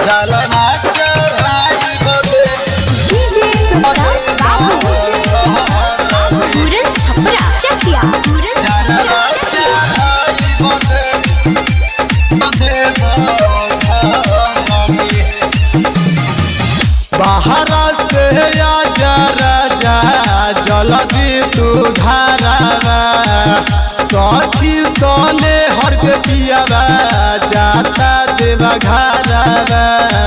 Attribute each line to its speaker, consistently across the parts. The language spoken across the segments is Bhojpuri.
Speaker 1: जलवा चढ़ाई बदे
Speaker 2: डीजे प्रकाश बाबू पूरन छपरा चकिया पूरन
Speaker 1: जलवा
Speaker 2: छपरा
Speaker 1: चढ़ाई बदे बदे भगवानी बाहरा से आजा राजा जल्दी तू घरवा सखी सोने हर के पियावा जाता देवा घरवा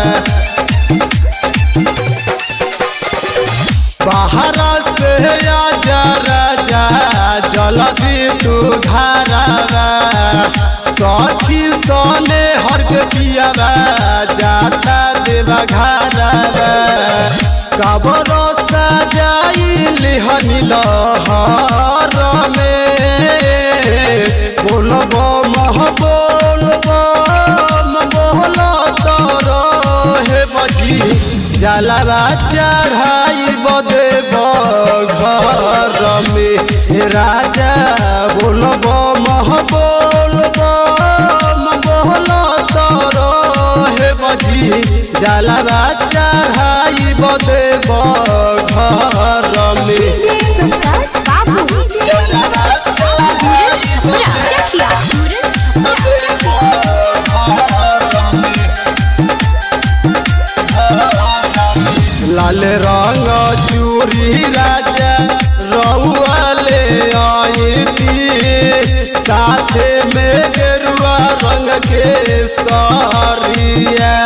Speaker 1: बाहरा से आजा राजा जल्दी तू घरवा सखी सोने हर के पियावा जाता देवा घरवा कबर सजाई लिहनी लहर में बोलब मह बोलब बोल तर हे बजी जलवा चढ़ाई बदे घर में हे राजा बोलब मह बोलब बोल तर हे बजी जलवा चढ़ाई बदे घर में
Speaker 2: डीजे प्रकाश बाबू पूरन छपरा चकिया पूरन छपरा
Speaker 1: लाल रंग चूरी राजा रउआले आई साथे में गेरुआ रंग के सरिया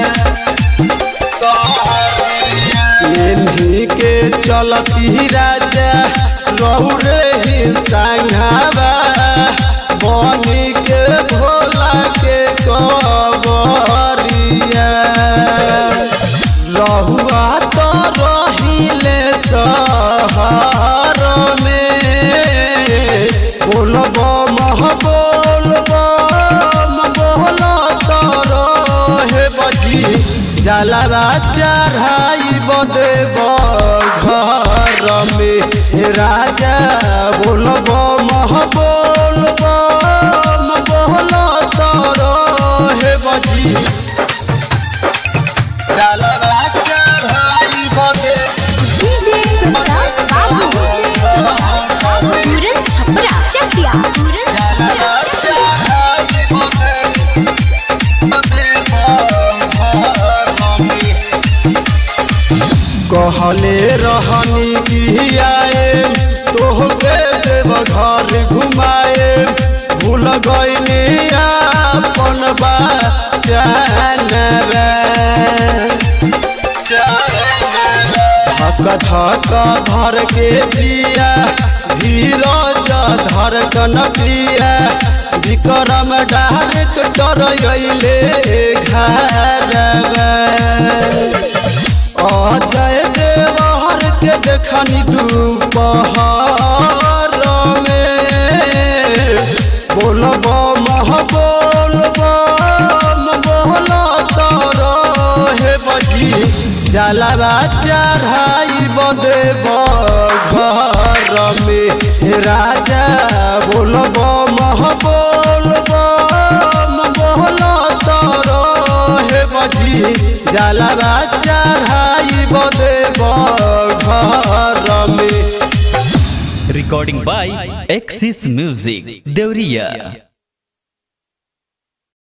Speaker 1: इन्हीं के चलती राजा रहु रे ही संघावा बनी के भोला के कबरिया रहुआ तो रहिले सहर में बोलब मह बोलब बोल तर हे बजी जलवा चढ़ाई बदे घर में हे राजा बोलब मह बोलब बोल तर हे बजी जलवा चढ़ाई बदे
Speaker 2: डीजे प्रकाश बाबू पूरन छपरा चकिया पूरन छपरा चकिया
Speaker 1: कहले रहनी कि आए तोहके देव घर घुमाए भूल गईनी अपन बा धक धक धर के दिया धीरज धर कन प्रिया विक्रम डायरेक्टर अइले घरवा अजय देवर के देखनी दोपहर में बोलब मह बोलब बोल तर हे बजी जलवा चढ़ाई बदे घर में हे राजा बोलब मह बोलब बोल तर हे बजी जलवा चढ़ाई बदे घर में
Speaker 3: recording by Axis Music, Deuriya.